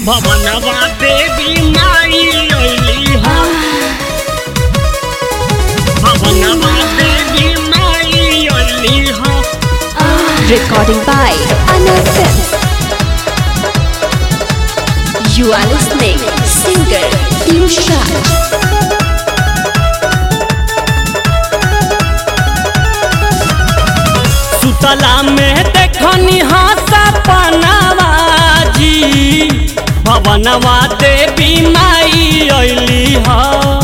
भवनवा देवी माई अइली हो भवनवा देवी माई अइली हो Recording by Anand Films. You are listening singer Piyush Raj. सुतला में देखनी हासा पनावा जी भवनवा देवी माई अइली हो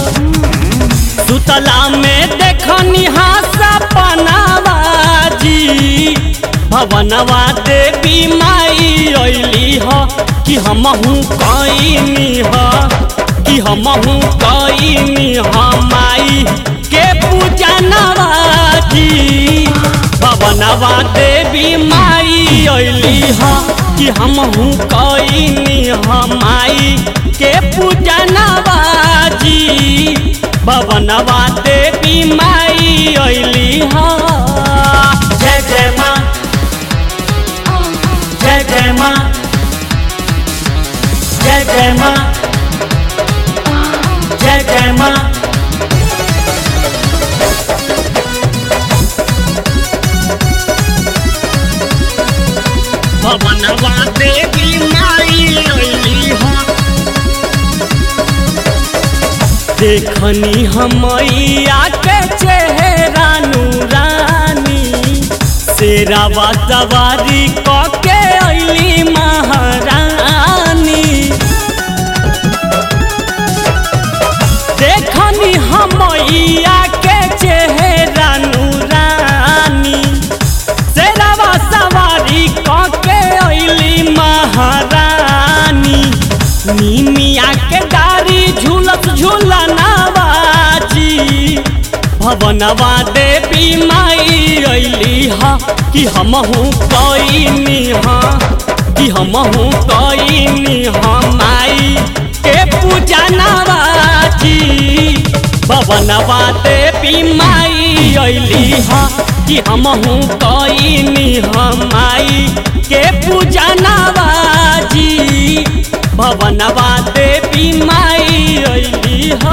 सुतला में देखनी हासा पनावा जी भवनवा देवी माई अइली हो कि हमहू कइनी हो कि हमहू कइनी हो माई के पूजा नवाजी भवनवा देवी माई अइली ह कि हमहू कइनी ह माई के पूजा नवाजी भवनवा देवी माई अइली ह जय जय माँ जय जय माँ जय जय माँ जय जय माँ भवनवा देवी माई अइली हो देखनी हमैया के चेहरा नूरानी शेरावा सवारी क के अइली महारानी देखनी हमैया के चेहरा नूरानी शेरावा सवारी क के अइली महारानी नीमिया के डारी झूलत झूलनावा जी भवनवा देवी माई अइली ह कि हमहू कइनी ह कि हमहू कइनी ह माई के पूजा नवाजी भवनवा देवी माई अइली ह कि हमहू कइनी ह माई के पूजा नवाजी भवनवा देवी माई अइली ह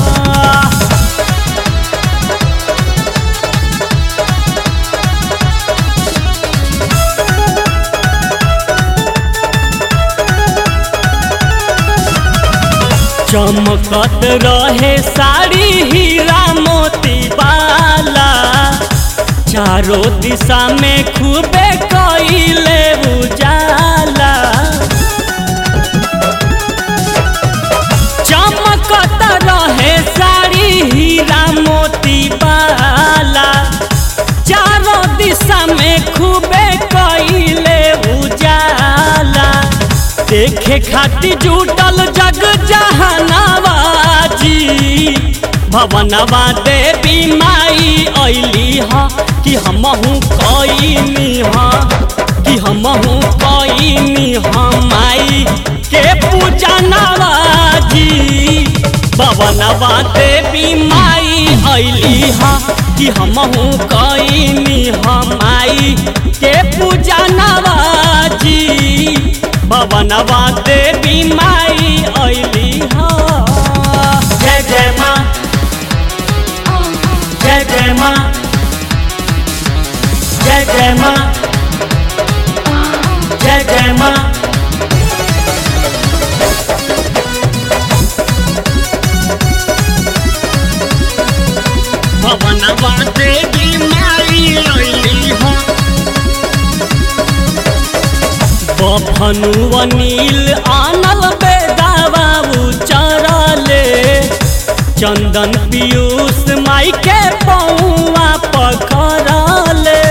चमकत रहे साड़ी हीरा मोती वाला चारों दिशा में खूबे कइले उजाला चमकत रहे साड़ी हीरा मोती वाला चारों दिशा में खूबे कइले उजाला देखे खातिर जुटल जग जहानावा जी भवनवा देवी माई अइली ह कि हमहू कइनी ह कि हमहू कइनी ह माई के पूजा नवाजी भवनवा देवी माई अइली ह कि हमहू कइनी ह माई के पूजा नवाजी भवनवा देवी माई अइली ह जय जय माँ जय जय माँ जय जय माँ जय जय माँ भवनवा देवी माई अइली ह बफनु अनिल आनल बेदावा उचरले चंदन पीयूष माई के पौआ पकड़ले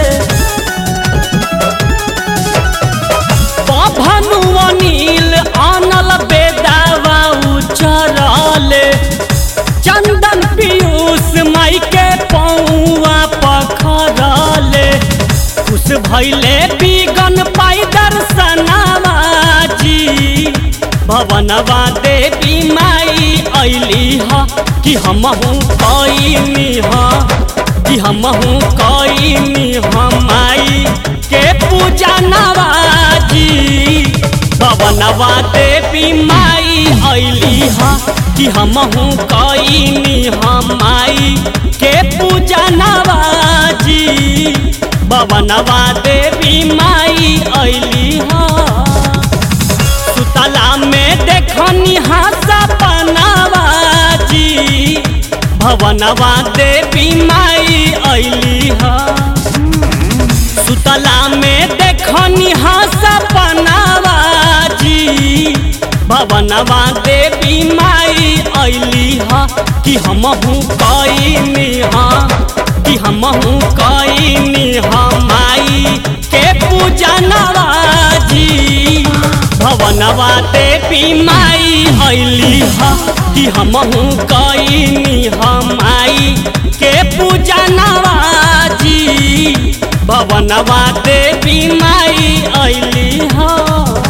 बफनु अनिल आनल बेदावा उचरले चंदन पीयूष माई के पौआ पखरले खुश भैले बिगन पाई दर्शनवा जी भवनवा देवी माई अइली ह कि हमहू कइनी ह कि हमहू कइनी ह माई के पूजा नवाजी भवन भवनवा देवी माई अली हा कि हमहू कईनी हम माई के पूजा नवाजी भवनवा देवी माई अली हा सुतला में देखनी हा सपनावाजी भवनवा देवी माई अली हा सुतला में देखनी हा सपनावाजी भवनवा देवी माई अली हा कि हमहू कईनी हा कि हमहू कईनी हा माई के पूजा नवाजी भवनवा देवी माई अली हा कि हमहू कईनी हा माई के पूजा नवाजी भवनवा देवी माई अली हा